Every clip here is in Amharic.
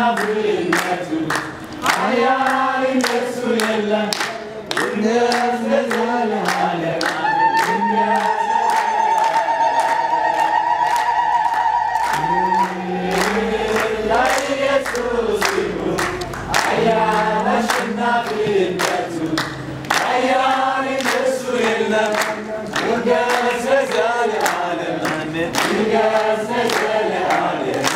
አሸናፊነቱ ኃያል እንደሱ የለም ይንገስ ለዘለዓለም ይንገስ ለኢየሱስ ይሁን ኃያል አሸናፊነቱ ኃያል እንደሱ የለም ይንገስ ለዘለዓለም ይንገስ ለዘለዓለም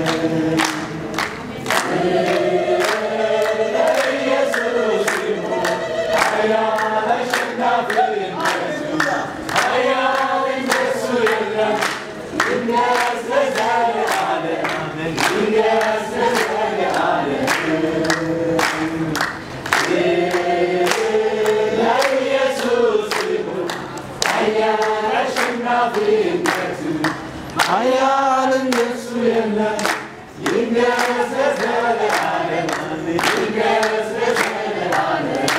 ለኢየሱስ ይሁን ኃያል አሸናፊነቱ ኃያል እንደሱ የለም ይንገስ ለዘለዓለም ይንገስ ለዘለዓለም ለኢየሱስ ይሁን ኃያል አሸናፊነቱ ኃያል እንደሱ የለም ይንገስ ለዘለዓለም ይንገስ ለዘለዓለም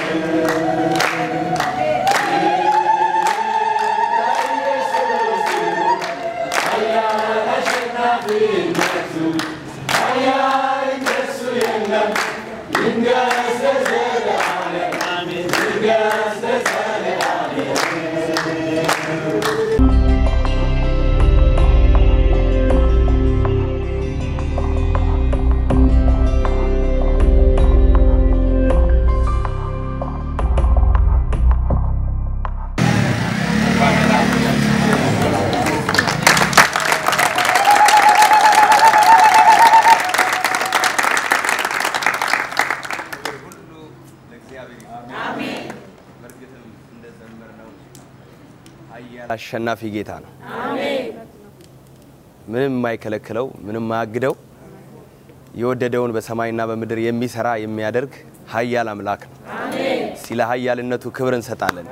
ለኢየሱስ ይሁን ኃያል አሸናፊነቱ ኃያል እንደሱ የለም ይንገስ ለዘለዓለም ይንገስ ለዘለዓለም ሁሉ ለእግዚአብሔር ይሁን። በእርግጥም እንደዘመርነው ኃያል አሸናፊ ጌታ ነው። ምንም የማይከለክለው ምንም የማያግደው የወደደውን በሰማይና በምድር የሚሰራ የሚያደርግ ኃያል አምላክ ነው። ስለ ኃያልነቱ ክብር እንሰጣለን።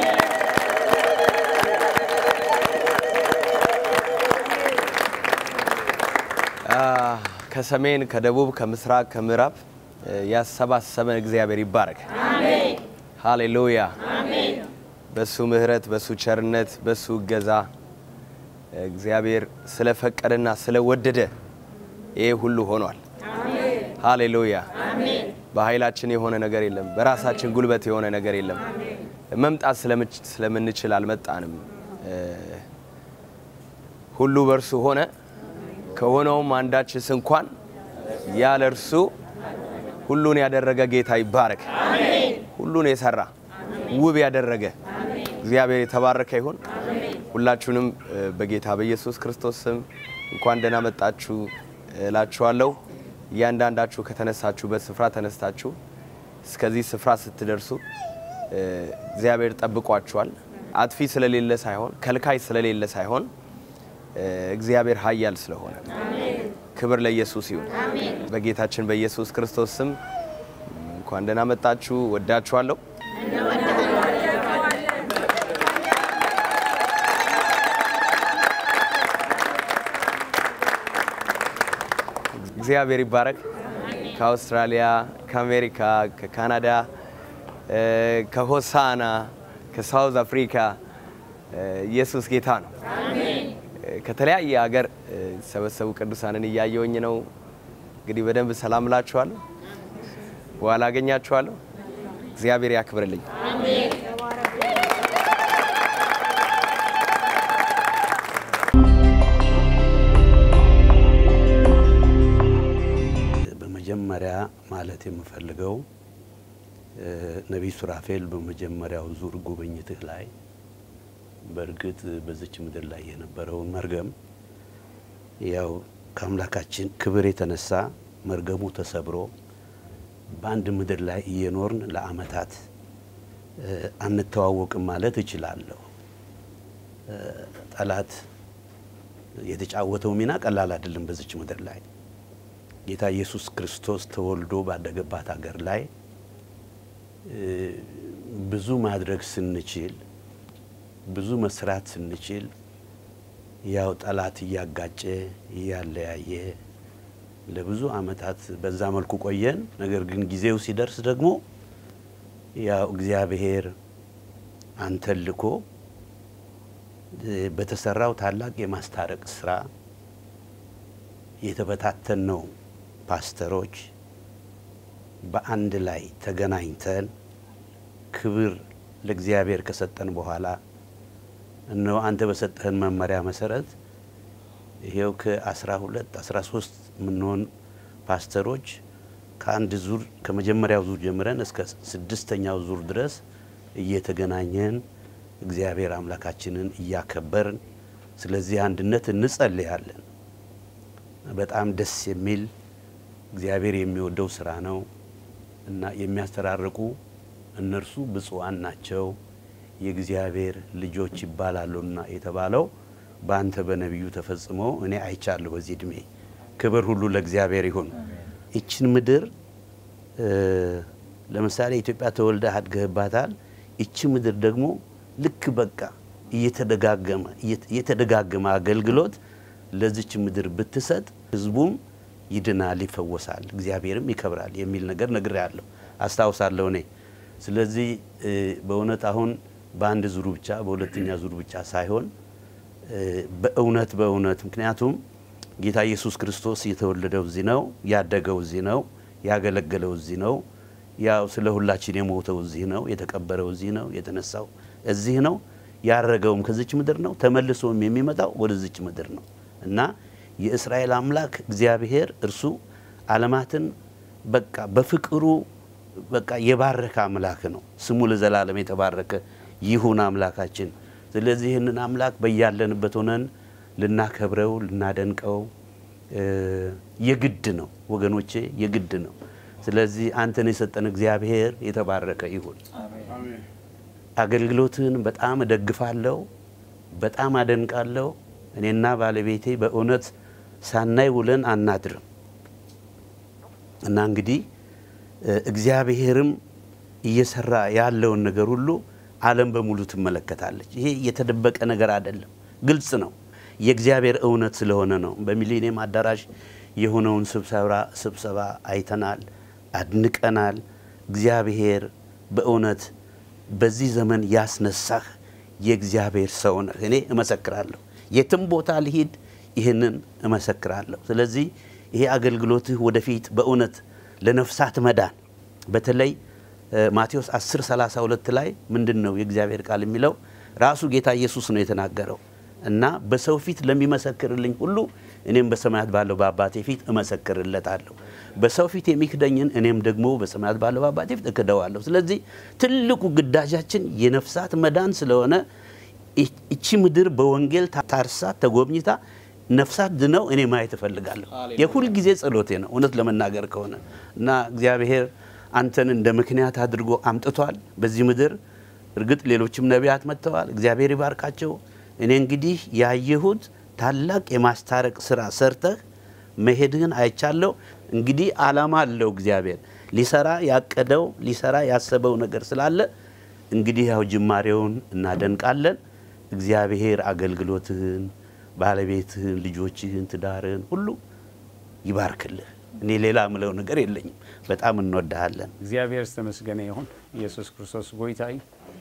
አ፣ ከሰሜን ከደቡብ ከምስራቅ ከምዕራብ እ፣ ያሰባሰበን እግዚአብሔር ይባረክ። ሃሌሉያ። በሱ ምሕረት በሱ ቸርነት በሱ እገዛ እግዚአብሔር ስለፈቀደና ስለወደደ ይሄ ሁሉ ሆኗል። ሃሌሉያ። በኃይላችን የሆነ ነገር የለም። በራሳችን ጉልበት የሆነ ነገር የለም። መምጣት ስለምች- ስለምንችል አልመጣንም። እ፣ ሁሉ በእርሱ ሆነ ከሆነውም አንዳችስ እንኳን ያለ እርሱ ሁሉን ያደረገ ጌታ ይባረክ። ሁሉን የሰራ ውብ ያደረገ እግዚአብሔር የተባረከ ይሁን። ሁላችሁንም እ፣ በጌታ በኢየሱስ ክርስቶስ ስም እንኳን ደህና መጣችሁ እላችኋለሁ። እያንዳንዳችሁ ከተነሳችሁበት ስፍራ ተነስታችሁ እስከዚህ ስፍራ ስትደርሱ እ፣ እግዚአብሔር ጠብቋችኋል። አጥፊ ስለሌለ ሳይሆን ከልካይ ስለሌለ ሳይሆን እ፣ እግዚአብሔር ኃያል ስለሆነ ክብር ለኢየሱስ ይሁን። በጌታችን በኢየሱስ ክርስቶስ ስም እንኳን ደህና መጣችሁ። ወዳችኋለሁ። እግዚአብሔር ይባረክ። ከአውስትራሊያ፣ ከአሜሪካ፣ ከካናዳ፣ እ፣ ከሆሳና፣ ከሳውዝ አፍሪካ እ፣ ኢየሱስ ጌታ ነው። እ፣ ከተለያየ ሀገር እ፣ የተሰበሰቡ ቅዱሳንን እያየውኝ ነው። እንግዲህ በደንብ ሰላም እላችኋለሁ። በኋላ አገኛችኋለሁ። እግዚአብሔር ያክብርልኝ። በመጀመሪያ ማለት የምፈልገው እ፣ ነቢይ ሱራፌል በመጀመሪያው ዙር ጉብኝትህ ላይ በእርግጥ በዚች ምድር ላይ የነበረውን መርገም ያው ከአምላካችን ክብር የተነሳ መርገሙ ተሰብሮ በአንድ ምድር ላይ እየኖርን ለዓመታት እ፣ አንተዋወቅም ማለት እችላለሁ። እ፣ ጠላት የተጫወተው ሚና ቀላል አይደለም። በዚች ምድር ላይ ጌታ ኢየሱስ ክርስቶስ ተወልዶ ባደገባት ሀገር ላይ እ፣ ብዙ ማድረግ ስንችል ብዙ መስራት ስንችል ያው ጠላት እያጋጨ እያለያየ ለብዙ ዓመታት በዛ መልኩ ቆየን። ነገር ግን ጊዜው ሲደርስ ደግሞ ያው እግዚአብሔር አንተን ልኮ እ፣ በተሰራው ታላቅ የማስታረቅ ስራ የተበታተን ነው ፓስተሮች በአንድ ላይ ተገናኝተን ክብር ለእግዚአብሔር ከሰጠን በኋላ እነሆ አንተ በሰጠህን መመሪያ መሰረት ይሄው ከአስራ ሁለት አስራ ሶስት የምንሆን ፓስተሮች ከአንድ ዙር ከመጀመሪያው ዙር ጀምረን እስከ ስድስተኛው ዙር ድረስ እየተገናኘን እግዚአብሔር አምላካችንን እያከበርን ስለዚህ አንድነት እንጸልያለን። በጣም ደስ የሚል እግዚአብሔር የሚወደው ስራ ነው እና የሚያስተራርቁ እነርሱ ብፁዓን ናቸው የእግዚአብሔር ልጆች ይባላሉና የተባለው በአንተ በነቢዩ ተፈጽሞ እኔ አይቻለሁ በዚህ እድሜ። ክብር ሁሉ ለእግዚአብሔር ይሁን። ይችን ምድር ለምሳሌ ኢትዮጵያ ተወልደህ አድገህባታል። ይቺ ምድር ደግሞ ልክ በቃ እየተደጋገመ እየተደጋገመ አገልግሎት ለዚች ምድር ብትሰጥ ህዝቡም ይድናል፣ ይፈወሳል፣ እግዚአብሔርም ይከብራል የሚል ነገር ነግሬያለሁ፣ አስታውሳለሁ እኔ። ስለዚህ በእውነት አሁን በአንድ ዙሩ ብቻ በሁለተኛ ዙሩ ብቻ ሳይሆን በእውነት በእውነት ምክንያቱም ጌታ ኢየሱስ ክርስቶስ የተወለደው እዚህ ነው፣ ያደገው እዚህ ነው፣ ያገለገለው እዚህ ነው፣ ያው ስለ ሁላችን የሞተው እዚህ ነው፣ የተቀበረው እዚህ ነው፣ የተነሳው እዚህ ነው፣ ያረገውም ከዚች ምድር ነው፣ ተመልሶም የሚመጣው ወደዚች ምድር ነው እና የእስራኤል አምላክ እግዚአብሔር እርሱ ዓለማትን በቃ በፍቅሩ በቃ የባረከ አምላክ ነው። ስሙ ለዘላለም የተባረከ ይሁን አምላካችን። ስለዚህ ይህንን አምላክ በያለንበት ሆነን ልናከብረው ልናደንቀው የግድ ነው ወገኖቼ፣ የግድ ነው። ስለዚህ አንተን የሰጠን እግዚአብሔር የተባረከ ይሁን። አገልግሎትን በጣም እደግፋለሁ፣ በጣም አደንቃለሁ። እኔና ባለቤቴ በእውነት ሳናይ ውለን አናድርም እና እንግዲህ እግዚአብሔርም እየሰራ ያለውን ነገር ሁሉ ዓለም በሙሉ ትመለከታለች። ይሄ የተደበቀ ነገር አይደለም፣ ግልጽ ነው። የእግዚአብሔር እውነት ስለሆነ ነው። በሚሊኒየም አዳራሽ የሆነውን ስብሰባ አይተናል፣ አድንቀናል። እግዚአብሔር በእውነት በዚህ ዘመን ያስነሳህ የእግዚአብሔር ሰው ነህ። እኔ እመሰክራለሁ። የትም ቦታ ልሂድ ይህንን እመሰክራለሁ። ስለዚህ ይሄ አገልግሎትህ ወደፊት በእውነት ለነፍሳት መዳን በተለይ ማቴዎስ 10 32 ላይ ምንድን ነው የእግዚአብሔር ቃል የሚለው? ራሱ ጌታ ኢየሱስ ነው የተናገረው እና በሰው ፊት ለሚመሰክርልኝ ሁሉ እኔም በሰማያት ባለው በአባቴ ፊት እመሰክርለታለሁ። በሰው ፊት የሚክደኝን እኔም ደግሞ በሰማያት ባለው በአባቴ ፊት እክደዋለሁ። ስለዚህ ትልቁ ግዳጃችን የነፍሳት መዳን ስለሆነ እቺ ምድር በወንጌል ታርሳ ተጎብኝታ ነፍሳት ድነው እኔ ማየት እፈልጋለሁ። የሁል ጊዜ ጸሎቴ ነው እውነት ለመናገር ከሆነ እና እግዚአብሔር አንተን እንደ ምክንያት አድርጎ አምጥቷል በዚህ ምድር። እርግጥ ሌሎችም ነቢያት መጥተዋል፣ እግዚአብሔር ይባርካቸው። እኔ እንግዲህ ያየሁት ታላቅ የማስታረቅ ስራ ሰርተህ መሄድህን አይቻለሁ። እንግዲህ አላማ አለው እግዚአብሔር ሊሰራ ያቀደው ሊሰራ ያሰበው ነገር ስላለ እንግዲህ ያው ጅማሬውን እናደንቃለን። እግዚአብሔር አገልግሎትህን፣ ባለቤትህን፣ ልጆችህን፣ ትዳርህን ሁሉ ይባርክልህ። እኔ ሌላ ምለው ነገር የለኝም። በጣም እንወድሃለን። እግዚአብሔር ዝተመስገነ ይሁን ኢየሱስ ክርስቶስ ጎይታ እዩ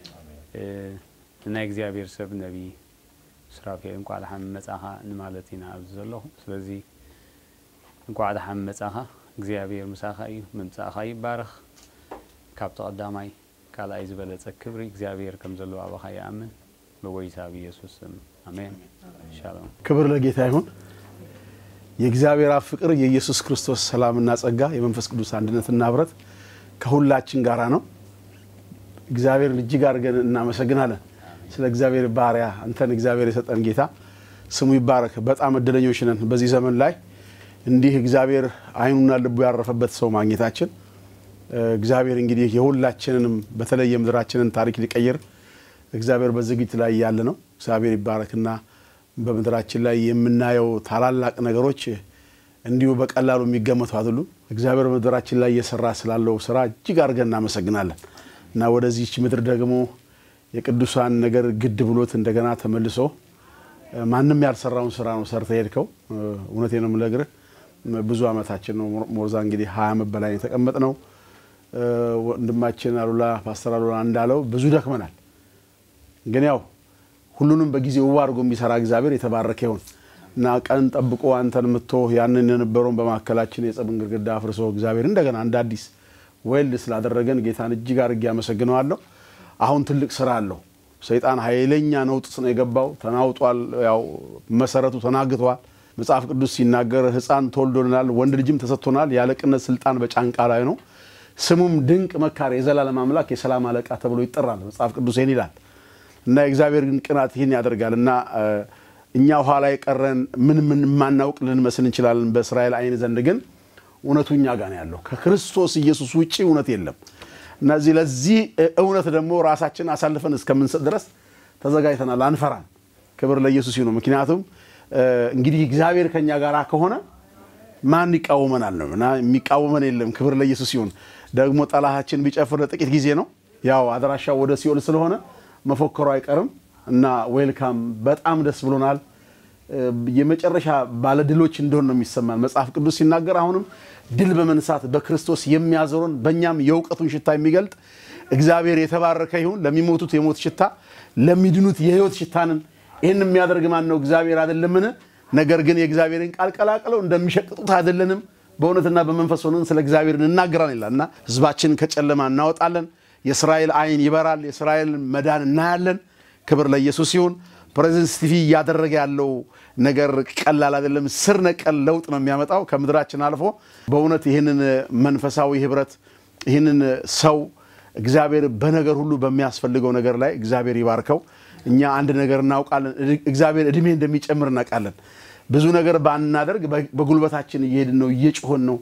ንናይ እግዚኣብሔር ሰብ ነቢ ስራፌል እንኳዕ ድሓን መጻኻ ንማለት ኢና ኣብዚ ዘለኹ ስለዚ እንኳዕ ድሓን መጻኻ እግዚኣብሔር ምሳኻ እዩ ምምፃእኻ ይባረኽ ካብቲ ቀዳማይ ካልኣይ ዝበለፀ ክብሪ እግዚኣብሔር ከም ዘለዎ ኣባኻ ይኣምን ብጎይታ ብኢየሱስ ስም ኣሜን ሻሎም ክብር ለጌታ ይሁን። የእግዚአብሔር አብ ፍቅር የኢየሱስ ክርስቶስ ሰላምና ጸጋ የመንፈስ ቅዱስ አንድነትና ህብረት ከሁላችን ጋራ ነው። እግዚአብሔርን እጅግ አድርገን እናመሰግናለን። ስለ እግዚአብሔር ባሪያ አንተን እግዚአብሔር የሰጠን ጌታ ስሙ ይባረክ። በጣም እድለኞች ነን በዚህ ዘመን ላይ እንዲህ እግዚአብሔር አይኑና ልቡ ያረፈበት ሰው ማግኘታችን። እግዚአብሔር እንግዲህ የሁላችንንም በተለይ የምድራችንን ታሪክ ሊቀይር እግዚአብሔር በዝግጅት ላይ ያለ ነው። እግዚአብሔር ይባረክና በምድራችን ላይ የምናየው ታላላቅ ነገሮች እንዲሁ በቀላሉ የሚገመቱ አይደሉም። እግዚአብሔር በምድራችን ላይ እየሰራ ስላለው ስራ እጅግ አድርገን እናመሰግናለን እና ወደዚች ምድር ደግሞ የቅዱሳን ነገር ግድ ብሎት እንደገና ተመልሶ ማንም ያልሰራውን ስራ ነው ሰርተ ሄድከው። እውነቴ ነው የምነግርህ ብዙ አመታችን ነው። ሞርዛ እንግዲህ ሀያ ዓመት በላይ የተቀመጥ ነው። ወንድማችን አሉላ ፓስተር አሉላ እንዳለው ብዙ ደክመናል። ግን ያው ሁሉንም በጊዜ ውብ አድርጎ የሚሰራ እግዚአብሔር የተባረከ ይሁን። እና ቀን ጠብቆ አንተን ምቶ ያንን የነበረውን በማካከላችን የጸብን ግድግዳ አፍርሶ እግዚአብሔር እንደገና እንደ አዲስ ወልድ ስላደረገን ጌታን እጅግ አድርጌ አመሰግነዋለሁ። አሁን ትልቅ ስራ አለው። ሰይጣን ኃይለኛ ነውጥ ነው የገባው። ተናውጧል። ያው መሰረቱ ተናግቷል። መጽሐፍ ቅዱስ ሲናገር ሕፃን ተወልዶልናል፣ ወንድ ልጅም ተሰጥቶናል፣ የአለቅነት ስልጣን በጫንቃ ላይ ነው፣ ስሙም ድንቅ መካር፣ የዘላለም አምላክ፣ የሰላም አለቃ ተብሎ ይጠራል። መጽሐፍ ቅዱስ ይህን ይላል እና የእግዚአብሔር ግን ቅናት ይህን ያደርጋል እና እኛ ኋላ የቀረን ምን ምን የማናውቅ ልንመስል እንችላለን። በእስራኤል አይን ዘንድ ግን እውነቱ እኛ ጋር ነው ያለው። ከክርስቶስ ኢየሱስ ውጭ እውነት የለም። እነዚህ ለዚህ እውነት ደግሞ ራሳችን አሳልፈን እስከምንሰጥ ድረስ ተዘጋጅተናል። አንፈራም። ክብር ለኢየሱስ ይሁን። ምክንያቱም እንግዲህ እግዚአብሔር ከኛ ጋር ከሆነ ማን ይቃወመናል ነው እና የሚቃወመን የለም። ክብር ለኢየሱስ ይሁን። ደግሞ ጠላታችን ቢጨፍር ለጥቂት ጊዜ ነው። ያው አድራሻው ወደ ሲኦል ስለሆነ መፎከሩ አይቀርም እና ዌልካም በጣም ደስ ብሎናል። የመጨረሻ ባለድሎች እንደሆን ነው የሚሰማን። መጽሐፍ ቅዱስ ሲናገር አሁንም ድል በመንሳት በክርስቶስ የሚያዞረን በእኛም የእውቀቱን ሽታ የሚገልጥ እግዚአብሔር የተባረከ ይሁን። ለሚሞቱት የሞት ሽታ፣ ለሚድኑት የሕይወት ሽታንን ይህን የሚያደርግ ማን ነው? እግዚአብሔር አይደለምን? ነገር ግን የእግዚአብሔርን ቃል ቀላቅለው እንደሚሸቅጡት አይደለንም። በእውነትና በመንፈስ ሆነን ስለ እግዚአብሔር እንናገራን ይላል እና ሕዝባችንን ከጨለማ እናወጣለን። የእስራኤል አይን ይበራል። የእስራኤል መዳን እናያለን። ክብር ለኢየሱስ ይሁን። ፕሬዘንስ ቲቪ እያደረገ ያለው ነገር ቀላል አይደለም። ስር ነቀል ለውጥ ነው የሚያመጣው ከምድራችን አልፎ በእውነት ይህንን መንፈሳዊ ህብረት ይህንን ሰው እግዚአብሔር በነገር ሁሉ በሚያስፈልገው ነገር ላይ እግዚአብሔር ይባርከው። እኛ አንድ ነገር እናውቃለን። እግዚአብሔር እድሜ እንደሚጨምር እናውቃለን። ብዙ ነገር ባናደርግ በጉልበታችን እየሄድን ነው፣ እየጮሆን ነው።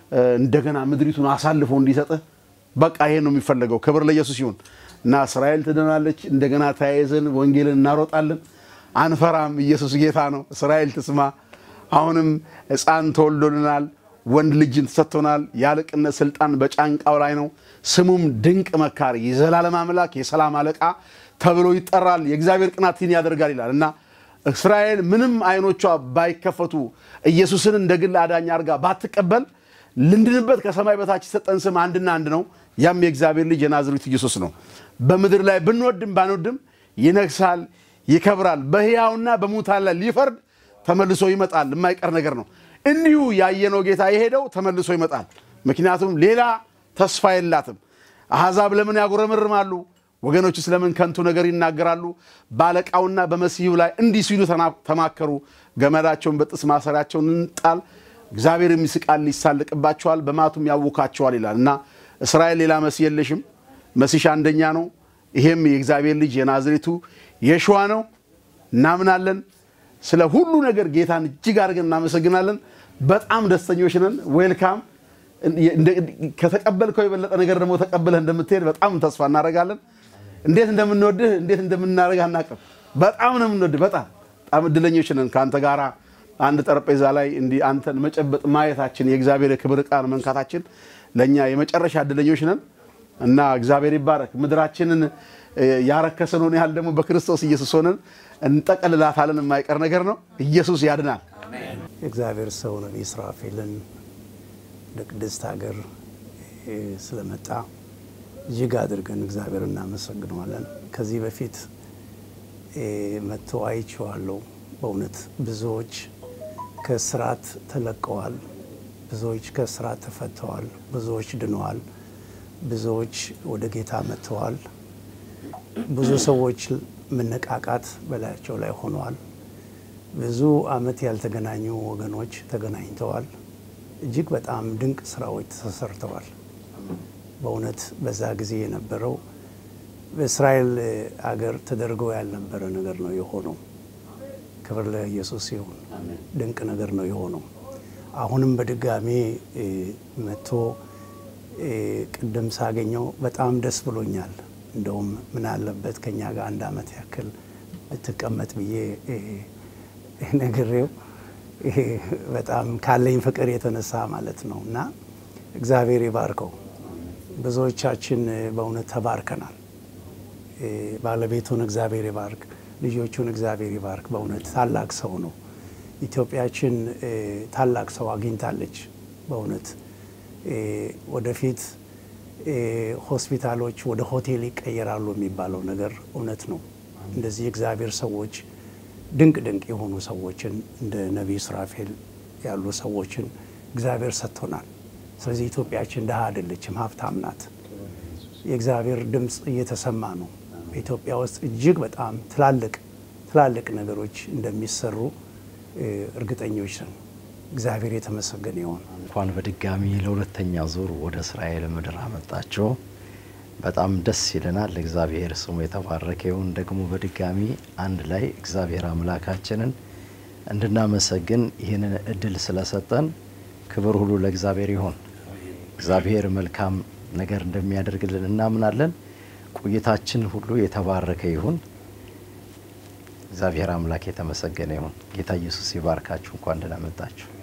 እንደገና ምድሪቱን አሳልፎ እንዲሰጥህ በቃ ይሄ ነው የሚፈለገው። ክብር ለኢየሱስ ይሁን እና እስራኤል ትድናለች። እንደገና ተያይዘን ወንጌልን እናሮጣለን። አንፈራም። ኢየሱስ ጌታ ነው። እስራኤል ትስማ። አሁንም ሕፃን ተወልዶልናል፣ ወንድ ልጅን ተሰጥቶናል። የአለቅነት ስልጣን በጫንቃው ላይ ነው። ስሙም ድንቅ መካሪ፣ የዘላለም አምላክ፣ የሰላም አለቃ ተብሎ ይጠራል። የእግዚአብሔር ቅናት ይህን ያደርጋል ይላል እና እስራኤል ምንም አይኖቿ ባይከፈቱ ኢየሱስን እንደ ግል አዳኝ አድርጋ ባትቀበል ልንድንበት ከሰማይ በታች የሰጠን ስም አንድና አንድ ነው። ያም የእግዚአብሔር ልጅ የናዝሬቱ ኢየሱስ ነው። በምድር ላይ ብንወድም ባንወድም ይነግሳል፣ ይከብራል። በሕያውና በሙታን ላይ ሊፈርድ ተመልሶ ይመጣል። የማይቀር ነገር ነው። እንዲሁ ያየነው ጌታ የሄደው ተመልሶ ይመጣል። ምክንያቱም ሌላ ተስፋ የላትም። አሕዛብ ለምን ያጉረመርማሉ? ወገኖች ስለምን ከንቱ ነገር ይናገራሉ? በአለቃውና በመሲሁ ላይ እንዲህ ሲሉ ተማከሩ። ገመዳቸውን በጥስ ማሰሪያቸውን እንጣል እግዚአብሔር የሚስቃል ይሳልቅባቸዋል፣ በማቱም ያውካቸዋል ይላል እና እስራኤል ሌላ መሲህ የለሽም። መሲሽ አንደኛ ነው። ይሄም የእግዚአብሔር ልጅ የናዝሬቱ የሸዋ ነው። እናምናለን። ስለ ሁሉ ነገር ጌታን እጅግ አድርገን እናመሰግናለን። በጣም ደስተኞች ነን። ዌልካም። ከተቀበልከው የበለጠ ነገር ደግሞ ተቀብለህ እንደምትሄድ በጣም ተስፋ እናደርጋለን። እንዴት እንደምንወድህ እንዴት እንደምናደርግ አናውቅም። በጣም ነው የምንወድህ። በጣም በጣም እድለኞች ነን ከአንተ ጋራ አንድ ጠረጴዛ ላይ እንዲህ አንተን መጨበጥ ማየታችን የእግዚአብሔር የክብር ዕቃን መንካታችን ለእኛ የመጨረሻ እድለኞች ነን እና እግዚአብሔር ይባረክ። ምድራችንን ያረከሰነውን ያህል ደግሞ በክርስቶስ ኢየሱስ ሆነን እንጠቀልላታለን። የማይቀር ነገር ነው። ኢየሱስ ያድናል። የእግዚአብሔር ሰው ነቢይ ስራፌልን ወደ ቅድስት ሀገር ስለመጣ እጅግ አድርገን እግዚአብሔር እናመሰግነዋለን። ከዚህ በፊት መጥቶ አይቼዋለሁ። በእውነት ብዙዎች ከስርዓት ተለቀዋል። ብዙዎች ከስርዓት ተፈተዋል። ብዙዎች ድነዋል። ብዙዎች ወደ ጌታ መጥተዋል። ብዙ ሰዎች መነቃቃት በላያቸው ላይ ሆነዋል። ብዙ ዓመት ያልተገናኙ ወገኖች ተገናኝተዋል። እጅግ በጣም ድንቅ ስራዎች ተሰርተዋል። በእውነት በዛ ጊዜ የነበረው በእስራኤል አገር ተደርገው ያልነበረ ነገር ነው የሆነው። ክብር ለኢየሱስ ይሁን። ድንቅ ነገር ነው የሆነው። አሁንም በድጋሜ መጥቶ ቅድም ሳገኘው በጣም ደስ ብሎኛል። እንደውም ምን አለበት ከኛ ጋር አንድ ዓመት ያክል ብትቀመጥ ብዬ ነግሬው በጣም ካለኝ ፍቅር የተነሳ ማለት ነው እና እግዚአብሔር ይባርከው። ብዙዎቻችን በእውነት ተባርከናል። ባለቤቱን እግዚአብሔር ይባርክ፣ ልጆቹን እግዚአብሔር ይባርክ። በእውነት ታላቅ ሰው ነው። ኢትዮጵያችን ታላቅ ሰው አግኝታለች። በእውነት ወደፊት ሆስፒታሎች ወደ ሆቴል ይቀየራሉ የሚባለው ነገር እውነት ነው። እንደዚህ የእግዚአብሔር ሰዎች ድንቅ ድንቅ የሆኑ ሰዎችን እንደ ነቢይ ስራፌል ያሉ ሰዎችን እግዚአብሔር ሰጥቶናል። ስለዚህ ኢትዮጵያችን ድሃ አይደለችም፣ ሀብታም ናት። የእግዚአብሔር ድምፅ እየተሰማ ነው። በኢትዮጵያ ውስጥ እጅግ በጣም ትላልቅ ትላልቅ ነገሮች እንደሚሰሩ እ፣ እርግጠኞች ነን። እግዚአብሔር የተመሰገነ ይሆን። እንኳን በድጋሚ ለሁለተኛ ዙር ወደ እስራኤል ምድር አመጣቸው። በጣም ደስ ይለናል። እግዚአብሔር ስሙ የተባረከ ይሁን። ደግሞ በድጋሚ አንድ ላይ እግዚአብሔር አምላካችንን እንድናመሰግን ይህንን እድል ስለሰጠን ክብር ሁሉ ለእግዚአብሔር ይሁን። እግዚአብሔር መልካም ነገር እንደሚያደርግልን እናምናለን። ቆይታችን ሁሉ የተባረከ ይሁን። እግዚአብሔር አምላክ የተመሰገነ ይሁን። ጌታ ኢየሱስ ይባርካችሁ። እንኳን ደህና መጣችሁ።